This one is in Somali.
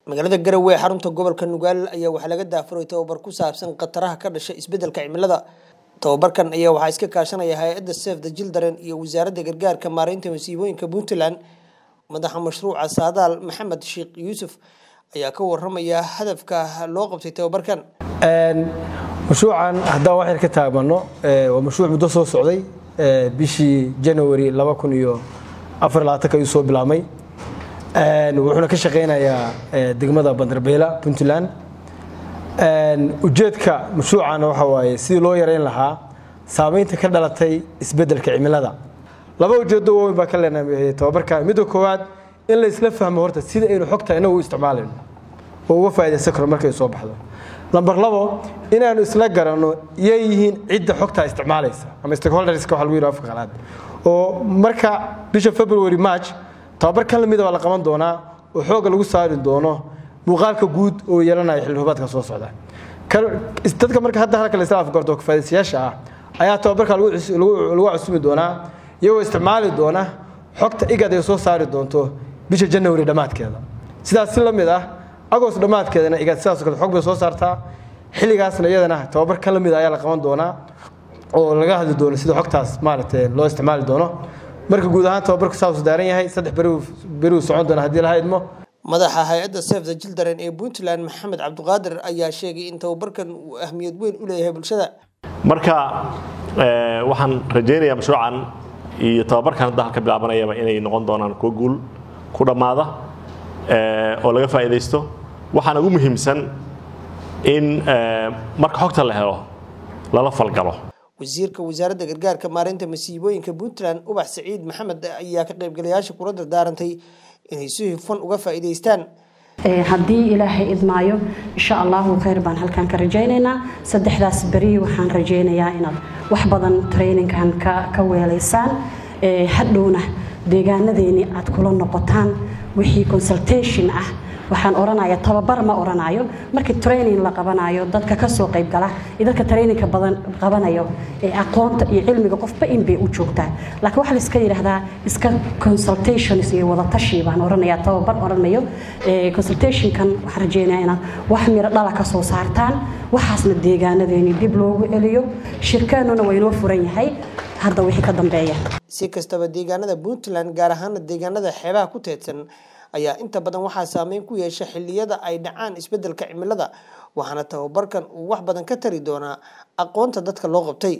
magaalada garowe ee xarunta gobolka nugaal ayaa waxaa laga daafuray tababar ku saabsan khataraha ka dhasha isbedelka cimilada tababarkan ayaa waxaa iska kaashanaya hay-adda save the children iyo wasaaradda gargaarka maareynta masiibooyinka puntland madaxa mashruuca saadaal maxamed sheekh yuusuf ayaa ka waramaya hadafka loo qabtay tababarkan mashruucan haddaan wax yar ka taagmano waa mashruuc muddo soo socday bishii january ayuu soo bilaabmay wuxuuna ka shaqaynayaa degmada bandarbeela puntland ujeedka mashruucan waxa waaye sidii loo yareyn lahaa saameynta ka dhalatay isbedelka cimilada laba ujeedo waaweyn baa ka leenahay tababarka midda koowaad in la isla fahmo horta sida aynu xogta inagu u isticmaalayno oo uga faaidaysan karo markay soo baxdo lamber labo inaanu isla garanno yay yihiin cidda xogtaa isticmaalaysa ama stakeholderska waxa lagu yidhaha afka qalaad oo marka bisha february march tababar kan lamida baa la qaban doonaa oo xoogga lagu saari doono muuqaalka guud oo yeelanaya xilli roobaadka soo socda dadka marka hadda halka la isla afgarto kafaadaysayaasha ah ayaa tababarka lagu cusumi doonaa iyagoo isticmaali doona xogta igad ay soo saari doonto bisha january dhammaadkeeda sidaas si la mid ah agost dhammaadkeedana igad sidaas kale xog bay soo saartaa xilligaasna iyadana tababar kan la mid ayaa la qaban doonaa oo laga hadli doono sida xogtaas maaragtay loo isticmaali doono marka guud ahaan tababarku saasuu daaran yahay saddex beruu socon doona haddii laha idmo madaxa hay-adda save the children ee puntland maxamed cabdiqaadir ayaa sheegay in tababarkan uu ahmiyad weyn u leeyahay bulshada marka waxaan rajaynayaa mashruucan iyo tababarkan hadda halka bilaabanayaba inay noqon doonaan kuwo guul ku dhammaada oo laga faa'iidaysto waxaana ugu muhiimsan in marka xogta la helo lala falgalo wasiirka wasaaradda gargaarka maareynta masiibooyinka puntland ubax saciid maxamed ayaa ka qaybgalayaasha kula dardaarantay inay si hufan uga faa'iidaystaan haddii ilaahay idmaayo insha allahu khayr baan halkan ka rajaynaynaa saddexdaas beri waxaan rajaynayaa inaad wax badan traininkan ka weelaysaan hadhowna deegaanadeeni aad kula noqotaan wixii consultation ah waxaan oranaya tababar ma oranayo markii training la qabanayo dadka kasoo qaybgala iyo dadka trainingka badan qabanayo ee aqoonta iyo cilmiga qofba in bay u joogtaa laakiin waxaa la iska yidhaahdaa iska consultations iyo wadatashi baan oranaya tababar oranayo consultationkan waxaan rajeynayaa inaad wax miro dhala ka soo saartaan waxaasna deegaanadeeni dib loogu celiyo shirkaanuna waa inoo furan yahay hadda wixii ka dambeeya si kastaba deegaanada puntland gaar ahaana deegaanada xeebaha ku teedsan ayaa inta badan waxaa saameyn ku yeesha xilliyada ay dhacaan isbedelka cimilada waxaana tababarkan uu wax badan ka tari doonaa aqoonta dadka loo qabtay